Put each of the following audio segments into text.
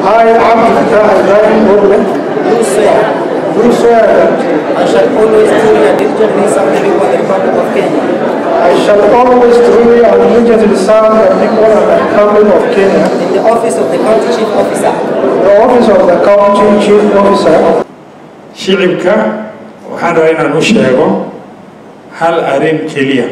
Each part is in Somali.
I, Abdul Fattah Ibrahim Orle, do swear do swear that I shall always truly and diligently serve the people of the Republic of Kenya I shall always truly and diligently serve the people of the Republic of Kenya, in the office of the County Chief Officer the office of the County Chief Officer, shicibka waxaan rabaa inaan u sheego hal arrin keliya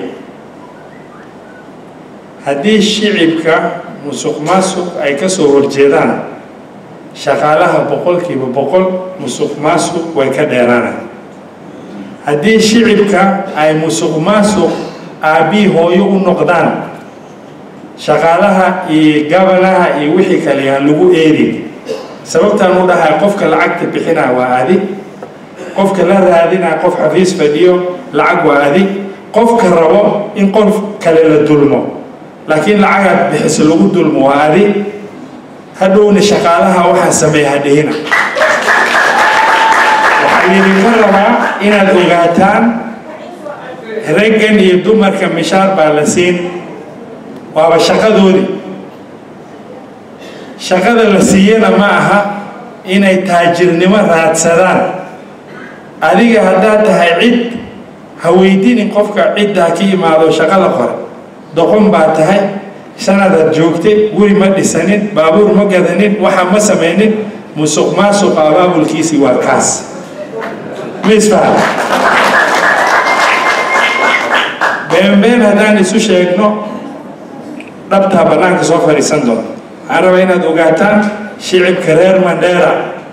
haddii shicibka musuq maasuq ay ka soo horjeedaan shaqaalaha boqolkiiba boqol musuq maasuq way ka dheeraanay haddii shicibka ay musuq maasuq aabbii hooyo u noqdaan shaqaalaha iyo gabanaha iyo wixii kale aan lagu eedin sababtaan u dhahay qofka lacagta bixinaa waa adig qofka la raadinaa qof xafiis fadhiyo lacag waa adig qofka rabo in qof kale la dulmo laakiin lacagaad bixiso lagu dulmo waa adig hadhowna shaqaalaha waxaa sameeya hadhihina waxaa idinka rabaa inaad ogaataan raggan iyo dumarka mishaar baa la siin waaba shaqadoodii shaqada la siiyana ma aha inay taajirnimo raadsadaan adiga haddaad tahay cid ha weydiinin qofka ciddaa ka imaado shaqada qore doqon baa tahay sanadaad joogtay guri ma dhisanin baabuur ma gadanin waxa ma samaynin musuq maasuqa abaabulkiisii waa kaas ma isfahan beenbeen haddaan isu sheegno dhabtaa bannaanka soo fadhiisan doona waxaan rabaa inaad ogaataan shicibka reer mandheera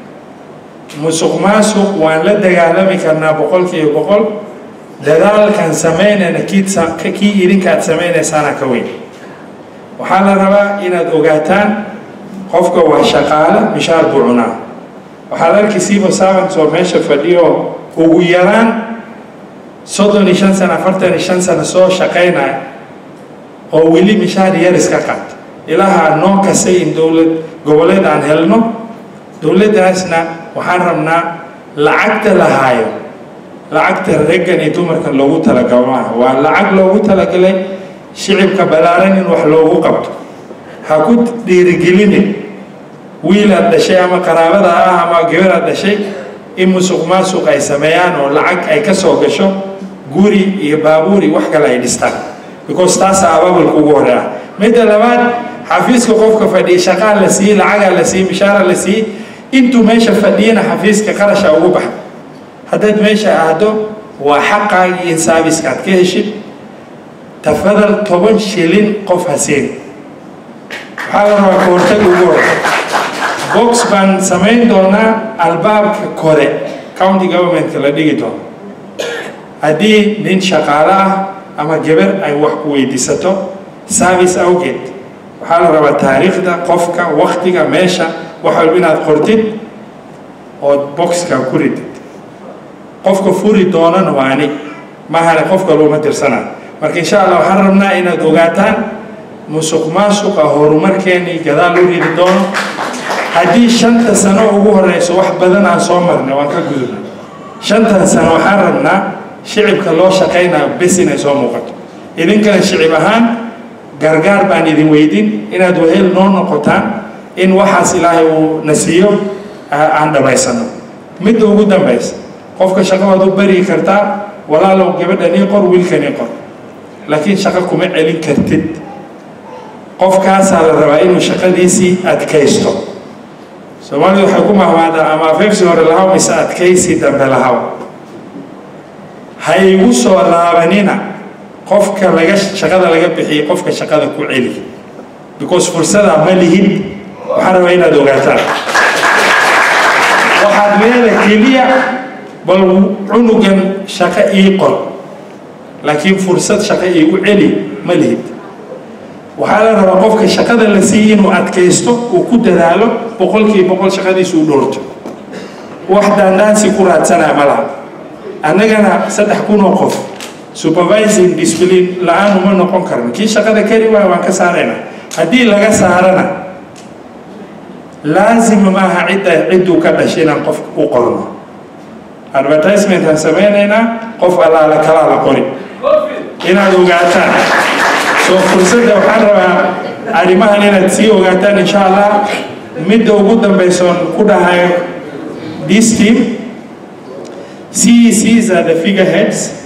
musuq maasuq waan la dagaalami karnaa boqolkiiba boqol dadaalkan samaynayna kiid kii idinkaad samaynaysaana ka weyn waxaa la rabaa inaad ogaataan qofka waa shaqaale mishaar buu cunaa waxaad arki siiba servants oo meesha fadhiyo ugu yaraan soddon iyo shan sano afartan iyo shan sano soo shaqaynaya oo weli mishaar yar iska qaata ilaaha noo kasay in dowlad goboleed aan helno dowladdaasna waxaan rabnaa lacagta la haayo lacagta raggan iyo dumarkan loogu talagalo maaha waa lacag loogu talagalay shicibka ballaaran in wax loogu qabto ha ku dhiirigelinin wiilaad dhashay ama qaraabada ah ama gabaraad dhashay in musuq maasuq ay sameeyaan oo lacag ay ka soo gasho guri iyo baabuuri wax kale ay dhistaan because taasa abaabulka ugu hore ah midda labaad xafiiska qofka fadhiya shaqaa la siiyey lacagaa la siiyey mishaara la siiyey intuu meesha fadhiyana xafiiska qarasha ugu baxa haddaad meesha aado waa xaqaagii in saabiska aad ka heshid tafadal toban shilin qof hasiin waxaa la rabaa ka hortaga ugu hore box baan samayn doonaa albaabka kore county governmentka la dhigi doono haddii nin shaqaale ah ama gabar ay wax ku weydiisato service awgeed waxaa la rabaa taariikhda qofka waktiga meesha wax walba inaad qortid ood boxka ku ridid qofka furi doonana waa ani mahane qofka looma tirsana marka insha allah waxaan rabnaa inaad ogaataan musuq maasuqa horumarkeenii gadaal loo ridi doono haddii shanta sano ugu horeyso wax badan aan soo marnay waan ka gudubna shantan sano waxaan rabnaa shicibka loo shaqaynayo bes inay soo muuqato idinkana shicib ahaan gargaar baan idin weydin inaad wahel noo noqotaan in waxaas ilaahay uu na siiyo aan dhammaysano midda ugu dambaysa qofka shaqo waad u bari kartaa walaalow gabadhan ii qor wiilkan ii qor laakiin shaqo kuma celin kartid qofkaasaa la rabaa inuu shaqadiisii adkaysto soomaalidu waxay ku mahmaadaa ama afeefsi hore lahaw mise adkaysi dambe lahaw ha igu soo laabanina qofka laga shaqada laga bixiyay qofka shaqada ku celi because fursadaa ma lihid waxaan rabaa inaad ogaataan waxaad leeda keliya bal cunugan shaqo ii qor laakiin fursad shaqo iigu celi ma lihid waxaa la rabaa qofka shaqada la siiyey inuu adkaysto uu ku dadaalo boqolkiiba boqol shaqadiisu u dhowrto wax daandaansi ku raadsanaya ma laha annagana saddex kun oo qof supervising discipline la-aan uma noqon karno kii shaqada kari waaya waan ka saaraynaa haddii laga saarana laazima maaha cidda cidduu ka dhashay inaan qof u qorno advertisement aan samaynaynaa qof allaala kalaa la qori inaad ogaataan soo fursadda waxaan rabaa arrimahan inaad sii ogaataan insha allah midda ugu dambaysoon ku dhahayo this team CECs are the figureheads